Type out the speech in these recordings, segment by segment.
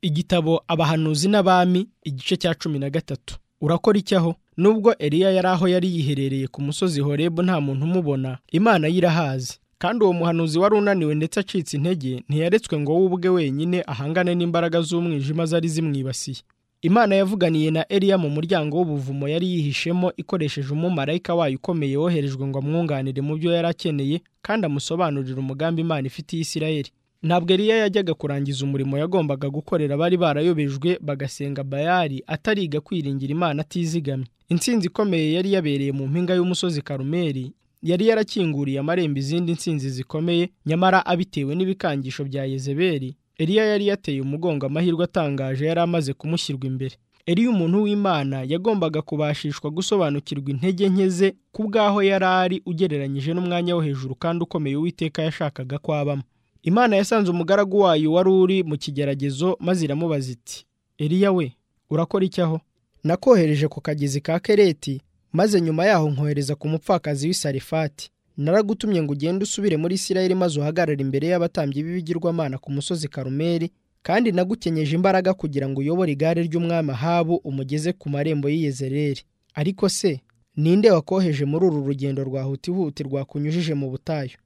igitabo abahanuzi n'abami igice cya cumi na gatatu urakora iki aho nubwo eliya yari aho yari yiherereye ku musozi horebu nta muntu umubona imana ye irahazi kandi uwo muhanuzi wari unaniwe ndetse acitse intege ntiyaretswe ngo we ubwe wenyine ahangane n'imbaraga z'umwijima zari zimwibasiye imana yavuganiye na eliya mu muryango w'ubuvumo yari yihishemo ikoresheje umumarayika wayo ukomeye woherejwe ngo amwunganire mu byo yari akeneye kandi amusobanurire umugambi imana ifitiye isirayeli ntabwo eliya yajyaga kurangiza umurimo yagombaga gukorera abari barayobejwe bagasenga bayari atariga kwiringira imana atizigamye intsinzi ikomeye yari yabereye mu mpinga y'umusozi karumeri yari yarakinguriye amarembo izindi ntsinzi zikomeye nyamara abitewe n'ibikangisho bya yezeberi eliya yari yateye umugongo amahirwe atangaje yari amaze kumushyirwa imbere eliya umuntu w'imana yagombaga kubashishwa gusobanukirwa intege nke ze ku bwaho yari ari ugereranyije n'umwanya wo hejuru kandi ukomeye uwiteka yashakaga ko abamo imana yasanze umugaragu wayo wari uri mu kigeragezo maze iramubaza iti eliya we urakora iki aho nakohereje ku kagezi ka kereti maze nyuma yaho nkohereza ku mupfakazi w'isarifati naragutumye ngo ugende usubire muri isirayeli maze uhagarare imbere y'abatambyi b'ibigirwamana ku musozi karumeri kandi nagukenyeje imbaraga kugira ngo uyobore igare ry'umwami ahabu umugeze ku marembo y'iyezereri ariko se ninde wakoheje muri uru rugendo rwahutihuti rwakunyujije mu butayu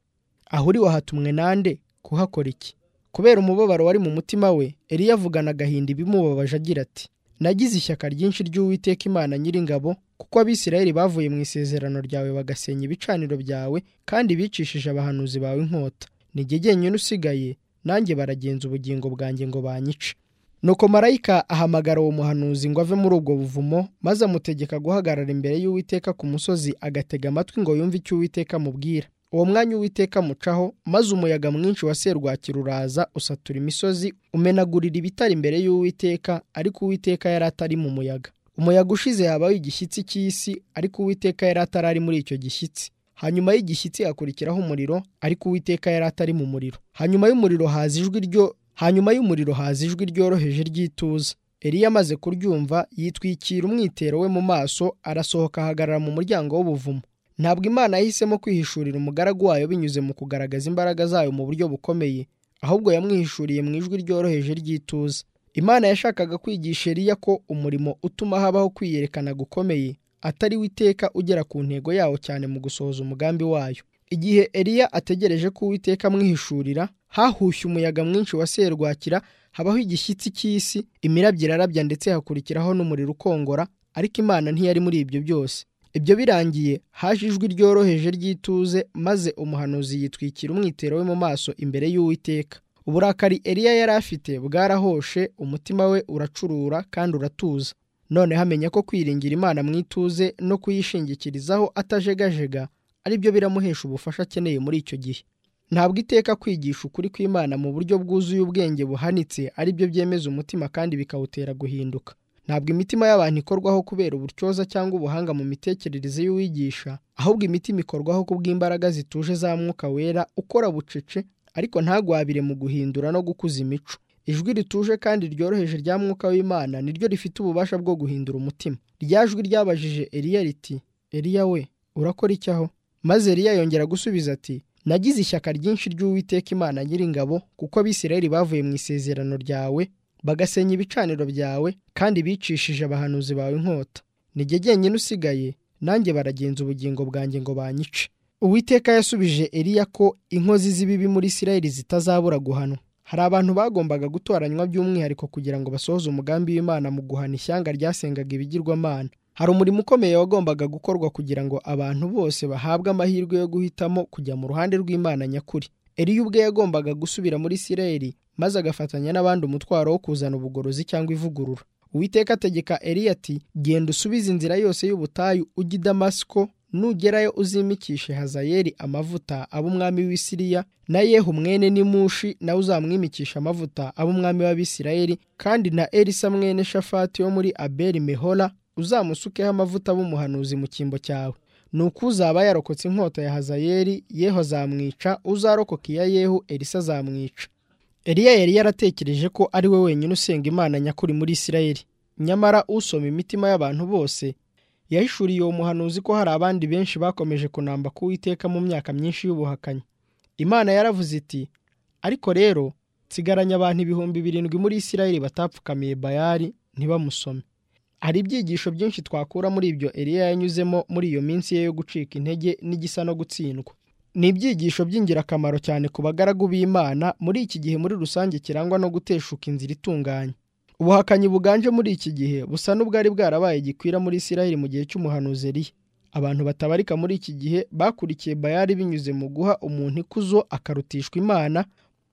aho uri wahatumwe nande kuhakora iki kubera umubabaro wari mu mutima we eliya avugana agahinda ibimubabaje agira ati nagize ishyaka ryinshi ry'uwiteka imana nyiringabo kuko abisirayeli bavuye mu isezerano ryawe bagasenya ibicaniro byawe kandi bicishije abahanuzi bawe inkota nijye jyenyine usigaye nanjye baragenza ubugingo bwanjye ngo banyice nuko marayika ahamagara uwo muhanuzi ngo ave muri ubwo buvumo maze amutegeka guhagarara imbere y'uwiteka ku musozi agatega amatwi ngo yumve icyo uwiteka amubwira uwo mwanya uwiteka amucaho maze umuyaga mwinshi wa serwakira uraza usatura imisozi umenagurira ibitari imbere y'uwiteka ariko uwiteka yari atari mu muyaga umuyaga ushize habaho igishyitsi cy'isi ariko uwiteka yari atari ari muri icyo gishyitsi hanyuma y'igishyitsi hakurikiraho umuriro ariko uwiteka yari atari mu muriro hanyuma y'umuriro haza ijwi ryo hanyuma y'umuriro haza ijwi ryoroheje ry'ituza eliya amaze kuryumva yitwikira umwitero we mu maso arasohoka ahagarara mu muryango w'ubuvumo ntabwo imana yahisemo kwihishurira umugaragu wayo binyuze mu kugaragaza imbaraga zayo mu buryo bukomeye ahubwo yamwihishuriye mu ijwi ryoroheje ry'ituza imana yashakaga kwigisha eliya ko umurimo utuma habaho kwiyerekana gukomeye atari witeka ugera ku ntego yawo cyane mu gusohoza umugambi wayo igihe eliya ategereje ko uwiteka amwihishurira hahushye umuyaga mwinshi wa serwakira habaho igishyitsi cy'isi imirabyo irarabya ndetse hakurikiraho n'umuriro ukongora ariko imana ntiyari muri ibyo byose ibyo birangiye haje ijwi ryoroheje ry'ituze maze umuhanuzi yitwikira umwitero we mu maso imbere y'uwiteka uburakari eliya yari afite bwarahoshe umutima we uracurura kandi uratuza noneho amenya ko kwiringira imana mu ituze no kuyishingikirizaho atajegajega ari byo biramuhesha ubufasha akeneye muri icyo gihe ntabwo iteka kwigisha ukuri kw'imana mu buryo bwuzuye ubwenge buhanitse ari byo byemeza umutima kandi bikawutera guhinduka ntabwo imitima y'abantu ikorwaho kubera uburyoza cyangwa ubuhanga mu mitekerereze y'uwigisha ahubwo imitima ikorwaho kubw'imbaraga zituje za mwuka wera ukora bucece ariko ntagwabire mu guhindura no gukuza imico ijwi rituje kandi ryoroheje rya mwuka w'imana niryo rifite ububasha bwo guhindura umutima rya jwi ryabajije eliya riti eliya we urakora iki aho maze eliya yongera gusubiza ati nagize ishyaka ryinshi ry'uwiteka imana nyiringabo kuko abisirayeli bavuye mu isezerano ryawe bagasenya ibicaniro byawe kandi bicishije abahanuzi bawe inkota nijye jyenyine usigaye nanjye baragenza ubugingo bwanjye ngo banyice uwiteka yasubije eliya ko inkozi z'ibibi muri isirayeli zitazabura guhanwa hari abantu bagombaga gutoranywa by'umwihariko kugira ngo basohoze umugambi w'imana mu guhana ishyanga ryasengaga ibigirwamana hari umurimo ukomeye wagombaga gukorwa kugira ngo abantu bose bahabwe amahirwe yo guhitamo kujya mu ruhande rw'imana nyakuri eliya ubwe yagombaga gusubira muri isirayeli maze agafatanya n'abandi umutwaro wo kuzana ubugorozi cyangwa ivugurura uwiteka ategeka eliya ati genda usubize inzira yose y'ubutayu ujya i damasiko nugerayo uzimikishe hazayeli amavuta aba umwami w'isiriya na yehu mwene n'imushi nawe uzamwimikisha amavuta aba umwami w'abisirayeli kandi na elisa mwene shafati wo muri abeli mehora uzamusukeho amavuta b'umuhanuzi mu cyimbo cyawe nuko uzaba yarokotse inkota ya hazayeli yehu azamwica uzarokoka iya yehu elisa azamwica eliya yari yaratekereje ko ari we wenyine usenga imana nyakuri muri isirayeli nyamara usoma imitima y'abantu bose yahishuriye uwo muhanuzi ko hari abandi benshi bakomeje kunamba kuwiteka mu myaka myinshi y'ubuhakanyi imana yaravuze iti ariko rero nsigaranye abantu ibihumbi birindwi muri isirayeli batapfukamiye bayari ntibamusome hari ibyigisho byinshi twakura muri ibyo Eliya yanyuzemo muri iyo minsi ye yo gucika intege n'igisa no gutsindwa ni ibyigisho by'ingirakamaro cyane ku bagaragu b'imana muri iki gihe muri rusange kirangwa no guteshuka inzira itunganye ubuhakanyi buganje muri iki gihe busa n'ubwari bwarabaye gikwira muri isirayeli mu gihe cy'umuhanuzi Eliya abantu batabarika muri iki gihe bakurikiye bayari binyuze mu guha umuntu ikuzo akarutishwa imana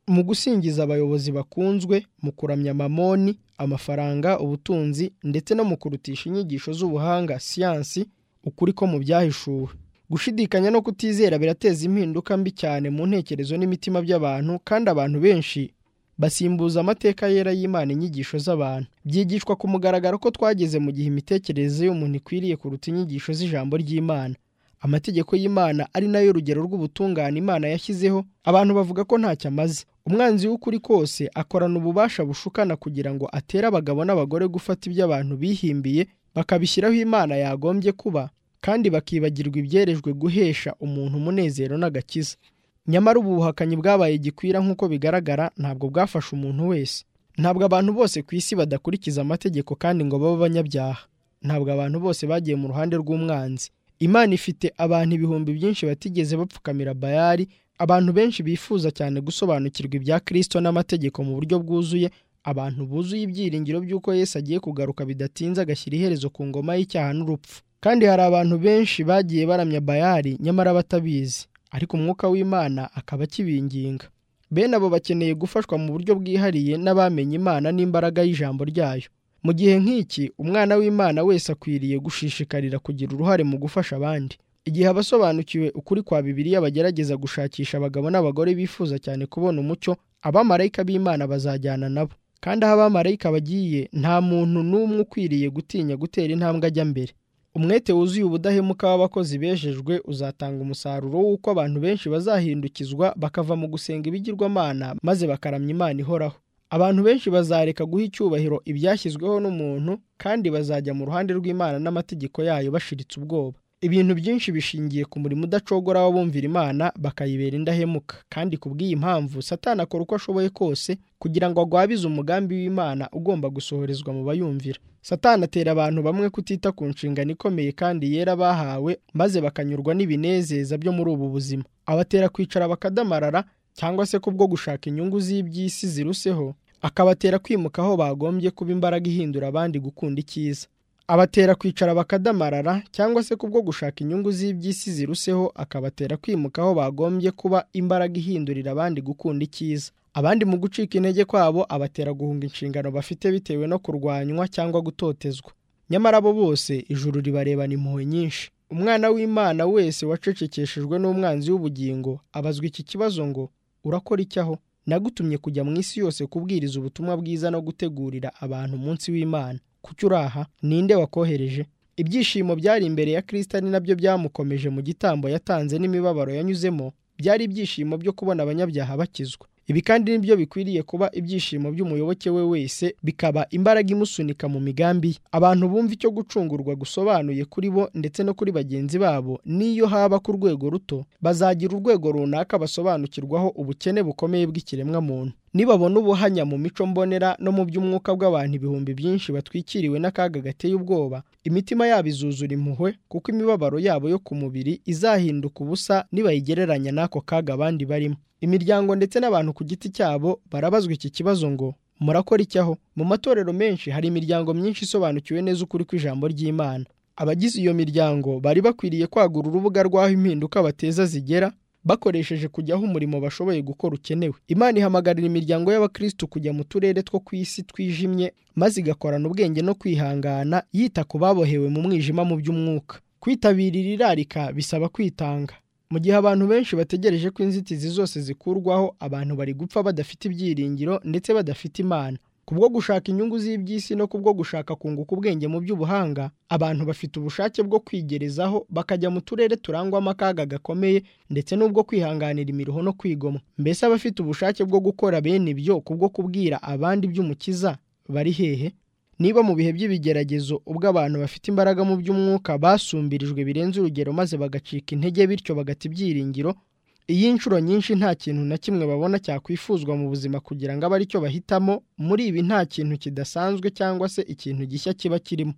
mu gusingiza abayobozi bakunzwe mu kuramya mamoni amafaranga ubutunzi ndetse no mu kurutisha inyigisho z'ubuhanga siyansi ukuri ko mu byahishuwe gushidikanya no kutizera birateza impinduka mbi cyane mu ntekerezo n'imitima by'abantu kandi abantu benshi basimbuza amateka yera y'imana inyigisho z'abantu byigishwa ku mugaragaro ko twageze mu gihe imitekerereze y'umuntu ikwiriye kuruta inyigisho z'ijambo ry'imana amategeko y'imana ari nayo rugero rw'ubutungane imana yashyizeho abantu bavuga ko ntacyo amaze umwanzi w'ukuri kose akorana ububasha bushukana kugira ngo atere abagabo n'abagore gufata ibyo abantu bihimbiye bakabishyiraho imana yagombye kuba kandi bakibagirwa ibyerejwe guhesha umuntu umunezero n'agakiza nyamara ubu buhakanyi bwabaye gikwira nk'uko bigaragara ntabwo bwafasha umuntu wese ntabwo abantu bose ku isi badakurikiza amategeko kandi ngo babe abanyabyaha ntabwo abantu bose bagiye mu ruhande rw'umwanzi imana ifite abantu ibihumbi byinshi batigeze bapfukamira bayari abantu benshi bifuza cyane gusobanukirwa ibya kirisito n'amategeko mu buryo bwuzuye abantu buzuye ibyiringiro by'uko Yesu agiye kugaruka bidatinze agashyira iherezo ku ngoma y'icyaha n'urupfu kandi hari abantu benshi bagiye baramya bayari nyamara batabizi ariko umwuka w'imana akaba akibinginga bene abo bakeneye gufashwa mu buryo bwihariye n'abamenye imana n'imbaraga y'ijambo ryayo mu gihe nk'iki umwana w'imana wese akwiriye gushishikarira kugira uruhare mu gufasha abandi igihe abasobanukiwe ukuri kwa bibiliya bagerageza gushakisha abagabo n'abagore bifuza cyane kubona umucyo abamarayika b'imana bazajyana nabo kandi aho abamarayika bagiye nta muntu n'umwe ukwiriye gutinya gutera intambwe ajya mbere umwete wuzuye ubudahemuka w'abakozi bejejwe uzatanga umusaruro w'uko abantu benshi bazahindukizwa bakava mu gusenga ibigirwamana maze bakaramya imana ihoraho abantu benshi bazareka guha icyubahiro ibyashyizweho n'umuntu kandi bazajya mu ruhande rw'imana n'amategeko yayo bashiritse ubwoba ibintu byinshi bishingiye ku murimo udacogora w'abumvira imana bakayibera indahemuka kandi ku bw'iyi mpamvu satani akora uko ashoboye kose kugira ngo agwabize umugambi w'imana ugomba gusohorezwa mu bayumvira satani atera abantu bamwe kutita ku nshingano ikomeye kandi yera bahawe maze bakanyurwa n'ibinezeza byo muri ubu buzima abatera kwicara bakadamarara cyangwa se kubwo gushaka inyungu z'iby'isi ziruseho akabatera kwimuka aho bagombye kuba imbaraga ihindura abandi gukunda icyiza abatera kwicara bakadamarara cyangwa se kubwo gushaka inyungu z'iby'isi ziruseho akabatera kwimuka aho bagombye kuba imbaraga ihindurira abandi gukunda icyiza abandi mu gucika intege kwabo abatera guhunga inshingano bafite bitewe no kurwanywa cyangwa gutotezwa nyamara abo bose ijuru ribarebana impuhwe nyinshi umwana w'imana wese wacecekeshejwe n'umwanzi w'ubugingo abazwa iki kibazo ngo urakora iki aho nagutumye kujya mu isi yose kubwiriza ubutumwa bwiza no gutegurira abantu umunsi w'imana kuki uri aha ninde wakohereje ibyishimo byari imbere ya kirisita ari nabyo byamukomeje mu gitambo yatanze n'imibabaro yanyuzemo byari ibyishimo byo kubona abanyabyaha bakizwa ibi kandi nibyo bikwiriye kuba ibyishimo by'umuyoboke we wese bikaba imbaraga imusunika mu migambi ye abantu bumva icyo gucungurwa gusobanuye kuri bo ndetse no kuri bagenzi babo n'iyo haba ku rwego ruto bazagira urwego runaka basobanukirwaho ubukene bukomeye bw'ikiremwamuntu nibabona ubuhanya mu mico mbonera no mu by'umwuka bw'abantu ibihumbi byinshi batwikiriwe n'akaga gateye ubwoba imitima yabo izuzura impuhwe kuko imibabaro yabo yo ku mubiri izahinduka ubusa nibayigereranya n'ako kaga abandi barimo imiryango ndetse n'abantu ku giti cyabo barabazwa iki kibazo ngo murakora iki aho mu matorero menshi hari imiryango myinshi isobanukiwe neza ukuri kw'ijambo ry'imana abagize iyo miryango bari bakwiriye kwagura urubuga rw'aho impinduka bateza zigera bakoresheje kujyaho umurimo bashoboye gukora ukenewe imana ihamagarira imiryango y'abakristu kujya mu turere two ku isi twijimye maze igakorana ubwenge no kwihangana yita ku babohewe mu mwijima mu by'umwuka kwitabirira irarika bisaba kwitanga mu gihe abantu benshi bategereje ko inzitizi zose zikurwaho abantu bari gupfa badafite ibyiringiro ndetse badafite imana kubwo gushaka inyungu z'iby'isi no kubwo gushaka kunguka ubwenge mu by'ubuhanga abantu bafite ubushake bwo kwigerezaho bakajya mu turere turangwamo akaga gakomeye ndetse n'ubwo kwihanganira imiruho no kwigomwa mbese abafite ubushake bwo gukora bene ibyo kubwo kubwira abandi iby'umukiza bari hehe niba mu bihe by'ibigeragezo ubwo abantu bafite imbaraga mu by'umwuka basumbirijwe birenze urugero maze bagacika intege bityo bagata ibyiringiro iyi nshuro nyinshi nta kintu na kimwe babona cyakwifuzwa mu buzima kugira ngo abe ari cyo bahitamo muri ibi nta kintu kidasanzwe cyangwa se ikintu gishya kiba kirimo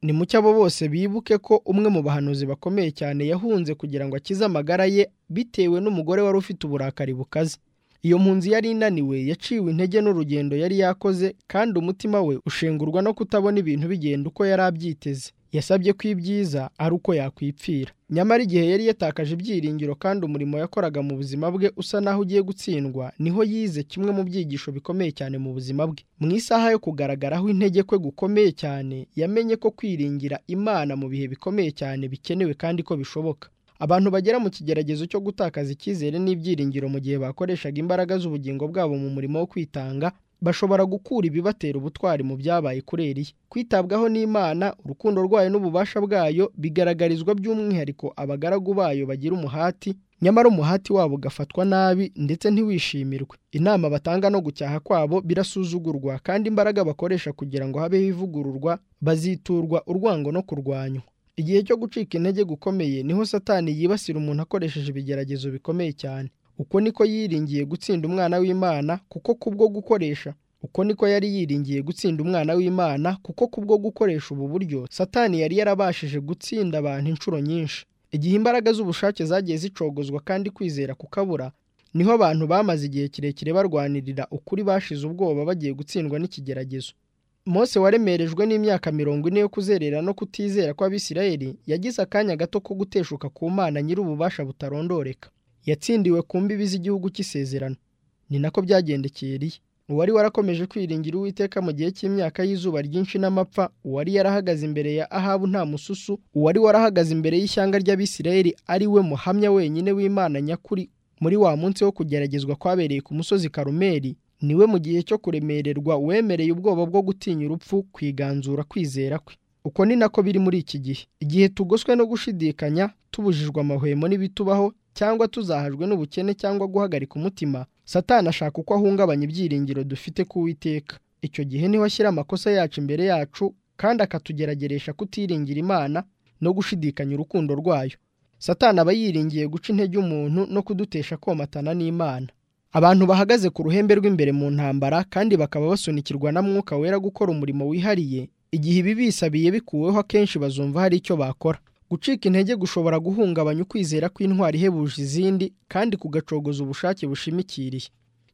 ni mucyo abo bose bibuke ko umwe mu bahanuzi bakomeye cyane yahunze kugira ngo akize amagara ye bitewe n'umugore wari ufite uburakari bukaze iyo mpunzi yari inaniwe yaciwe intege n'urugendo yari yakoze kandi umutima we ushengurwa no kutabona ibintu bigenda uko yari abyiteze yasabye ko ibyiza ari uko yakwipfira nyamara igihe yari yatakaje ibyiringiro kandi umurimo yakoraga mu buzima bwe usa naho ugiye gutsindwa niho yize kimwe mu byigisho bikomeye cyane mu buzima bwe mu isaha yo kugaragaraho intege kwe gukomeye cyane yamenye ko kwiringira imana mu bihe bikomeye cyane bikenewe kandi ko bishoboka abantu bagera mu kigeragezo cyo gutakaza icyizere n'ibyiringiro mu gihe bakoreshaga imbaraga z'ubugingo bwabo mu murimo wo kwitanga bashobora gukura ibibatera ubutwari mu byabaye kuri Eliya kwitabwaho n'Imana urukundo rwayo n'ububasha bwayo bigaragarizwa by'umwihariko abagaragu bayo bagira umuhati nyamara umuhati wabo ugafatwa nabi ndetse ntiwishimirwe inama batanga no gucyaha kwabo birasuzugurwa kandi imbaraga bakoresha kugira ngo habeho ivugururwa baziturwa urwango no kurwanywa igihe cyo gucika intege gukomeye niho satani yibasira umuntu akoresheje ibigeragezo bikomeye cyane uko niko yiringiye gutsinda umwana w'imana kuko kubwo gukoresha uko niko yari yiringiye gutsinda umwana w'imana kuko kubwo gukoresha ubu buryo satani yari yarabashije gutsinda abantu inshuro nyinshi igihe imbaraga z'ubushake zagiye zicogozwa kandi kwizera kukabura niho abantu bamaze igihe kirekire barwanirira ukuri bashize ubwoba bagiye gutsindwa n'ikigeragezo Mose waremerejwe n'imyaka mirongo ine yo kuzerera no kutizera kw'Abisirayeli yagize akanya gato ko guteshuka ku Mana nyir'ububasha butarondoreka yatsindiwe ku mbibi z'igihugu cy'isezerano ni nako byagendekeye Eliya uwari warakomeje kwiringira Uwiteka mu gihe cy'imyaka y'izuba ryinshi n'amapfa uwari yarahagaze imbere ya Ahabu nta mususu uwari warahagaze imbere y'ishyanga ry'Abisirayeli ari we muhamya wenyine w'Imana nyakuri muri wa munsi wo kugeragezwa kwabereye ku musozi Karumeli niwe mu gihe cyo kuremererwa wemereye ubwoba bwo gutinya urupfu kwiganzura kwizera kwe uko ni nako biri muri iki gihe igihe tugoswe no gushidikanya tubujijwe amahwemo n'ibitubaho cyangwa tuzahajwe n'ubukene cyangwa guhagarika umutima satani ashaka uko ahungabanya ibyiringiro dufite kuwiteka icyo gihe niho ashyira amakosa yacu imbere yacu kandi akatugerageresha kutiringira imana no gushidikanya urukundo rwayo satani aba yiringiye guca intege umuntu no kudutesha komatana n'imana abantu bahagaze ku ruhembe rw'imbere mu ntambara kandi bakaba basunikirwa na mwuka wera gukora umurimo wihariye igihe ibi bisabiye bikuweho akenshi bazumva hari icyo bakora gucika intege gushobora guhungabanya ukwizera kw'intwari ihebuje izindi kandi kugacogoza ubushake bushimikiriye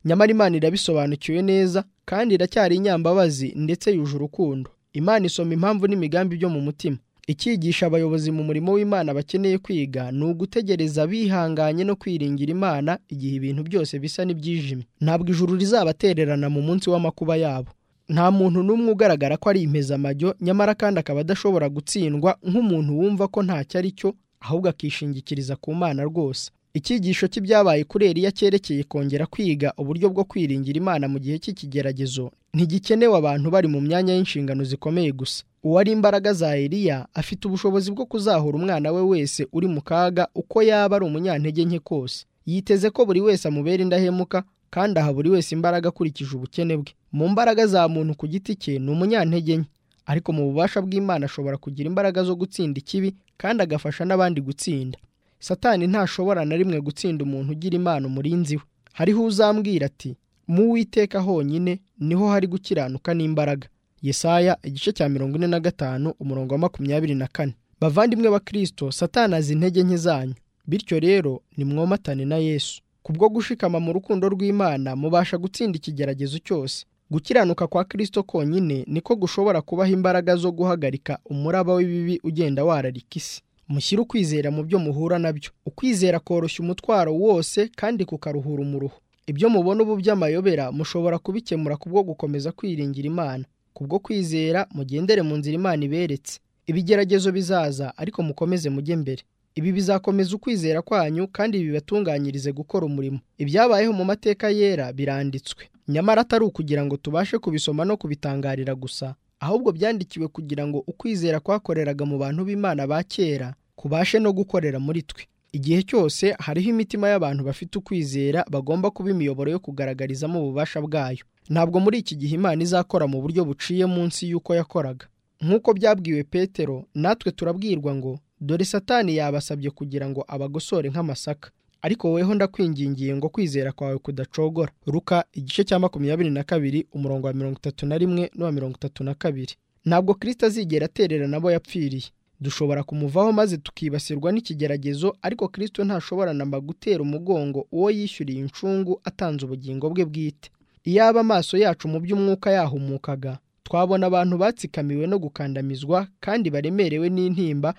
nyamara imana irabisobanukiwe neza kandi iracyari inyambabazi ndetse yuje urukundo imana isoma impamvu n'imigambi byo mu mutima icyigisha abayobozi mu murimo w'imana bakeneye kwiga ni ugutegereza bihanganye no kwiringira imana igihe ibintu byose bisa n'ibyijimye ntabwo ijuru rizabatererana mu munsi w'amakuba yabo nta muntu n'umwe ugaragara ko ari impezamajyo nyamara kandi akaba adashobora gutsindwa nk'umuntu wumva ko ntacyo ari cyo ahubwo akishingikiriza ku mana rwose icyigisho cy'ibyabaye kuri Eliya cyerekeye kongera kwiga uburyo bwo kwiringira imana mu gihe cy'ikigeragezo ntigikenewe abantu bari mu myanya y'inshingano zikomeye gusa uwari imbaraga za Eliya afite ubushobozi bwo kuzahura umwana we wese uri mu kaga uko yaba ari umunyantege nke kose yiteze ko buri wese amubera indahemuka kandi aha buri wese imbaraga akurikije ubukene bwe mu mbaraga za muntu ku giti cye ni umunyantege nke ariko mu bubasha bw'imana ashobora kugira imbaraga zo gutsinda ikibi kandi agafasha n'abandi gutsinda satani ntashobora na rimwe gutsinda umuntu ugira imana umurinzi we hariho uzambwira ati mu witeka honyine niho hari gukiranuka n'imbaraga yesaya igice cya mirongo ine na gatanu umurongo wa makumyabiri na kane bavandimwe ba kirisito satani azi intege nke zanyu bityo rero nimwomatane na yesu kubwo gushikama mu rukundo rw'imana mubasha gutsinda ikigeragezo cyose gukiranuka kwa kirisito konyine niko gushobora kubaha imbaraga zo guhagarika umuraba w'ibibi ugenda wararika isi mushyire ukwizera mu byo muhura nabyo ukwizera koroshya umutwaro wose kandi kukaruhura umuruho ibyo mubona ubu by'amayobera mushobora kubikemura kubwo gukomeza kwiringira imana kubwo kwizera mugendere mu nzira imana iberetse ibigeragezo bizaza ariko mukomeze mujye mbere ibi bizakomeza ukwizera kwanyu kandi bibatunganyirize gukora umurimo ibyabayeho mu mateka yera biranditswe nyamara atari ukugira ngo tubashe kubisoma no kubitangarira gusa ahubwo byandikiwe kugira ngo ukwizera kwakoreraga mu bantu b'imana ba kera kubashe no gukorera muri twe igihe cyose hariho imitima y'abantu bafite ukwizera bagomba kuba imiyoboro yo kugaragarizamo ububasha bwayo ntabwo muri iki gihe imana izakora mu buryo buciye munsi y'uko yakoraga nk'uko byabwiwe petero natwe turabwirwa ngo dore satani yabasabye kugira ngo abagosore nk'amasaka ariko woweho ndakwingingiye ngo kwizera kwawe kudacogora ruka igice cya makumyabiri na kabiri umurongo wa mirongo itatu na rimwe n'uwa mirongo itatu na kabiri ntabwo kirisita azigera aterera n'abo yapfiriye dushobora kumuvaho maze tukibasirwa n'ikigeragezo ariko kirisito ntashobora namba gutera umugongo uwo yishyuriye incungu atanze ubugingo bwe bwite iyaba amaso yacu mu by'umwuka yahumukaga twabona abantu batsikamiwe no gukandamizwa kandi baremerewe n'intimba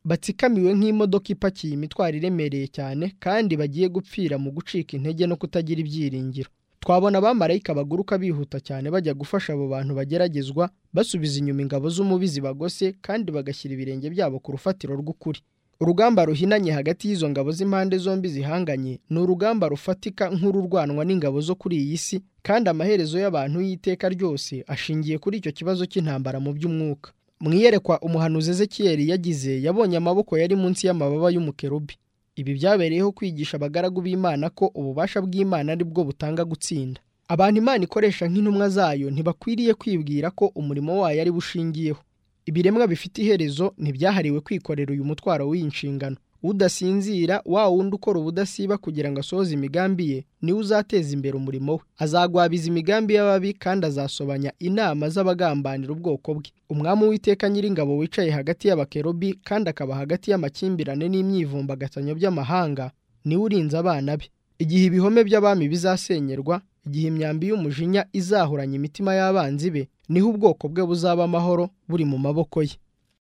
batsikamiwe nk'imodoka ipakiye imitwaro iremereye cyane kandi bagiye gupfira mu gucika intege no kutagira ibyiringiro twabona abamarayika baguruka bihuta cyane bajya gufasha abo bantu bageragezwa basubiza inyuma ingabo z'umubi zibagose kandi bagashyira ibirenge byabo ku rufatiro rw'ukuri urugamba ruhinanye hagati y'izo ngabo z'impande zombi zihanganye ni urugamba rufatika nk'ururwanwa n'ingabo zo kuri iyi si kandi amaherezo y'abantu y'iteka ryose ashingiye kuri icyo kibazo cy'intambara mu by'umwuka mu iyerekwa umuhanuzi ezekiyeri yagize yabonye amaboko yari munsi y'amababa y'umukerubi ibi byabereyeho kwigisha abagaragu b'imana ko ububasha bw'imana ari bwo butanga gutsinda abantu imana ikoresha nk'intumwa zayo ntibakwiriye kwibwira ko umurimo wayo ari bushingiyeho ibiremwa bifite iherezo ntibyahariwe kwikorera uyu mutwaro w'iyi nshingano udasinzira wa wundi ukora ubudasiba kugira ngo asohoze imigambi ye niwe uzateza imbere umurimo we azagwabiza imigambi y'ababi kandi azasobanya inama z'abagambanira ubwoko bwe umwami w'iteka nyiringabo wicaye hagati y'abakerubi kandi akaba hagati y'amakimbirane n'imyivumbagatanyo by'amahanga niwe urinze abana be igihe ibihome by'abami bizasenyerwa igihe imyambi y'umujinya izahuranya imitima y'abanzi be niho ubwoko bwe buzaba amahoro buri mu maboko ye